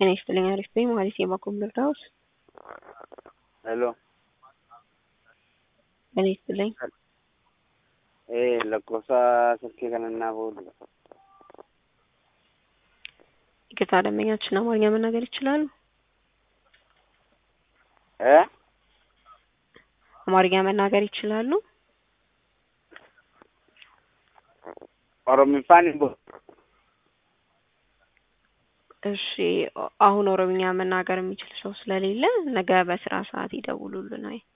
ጤና ይስጥልኝ አሪፍ ነኝ ማለት የባኮም ልርዳዎት? ሄሎ ጤና ይስጥልኝ ee lakkoofsa silkii kanannaa booda ይቅርታ ደንበኛችን አማርኛ መናገር ይችላሉ? ee አማርኛ መናገር ይችላሉ? oromiffaan hin booda እሺ አሁን ኦሮምኛ መናገር የሚችል ሰው ስለሌለ ነገ በስራ ሰዓት ይደውሉልን። አይ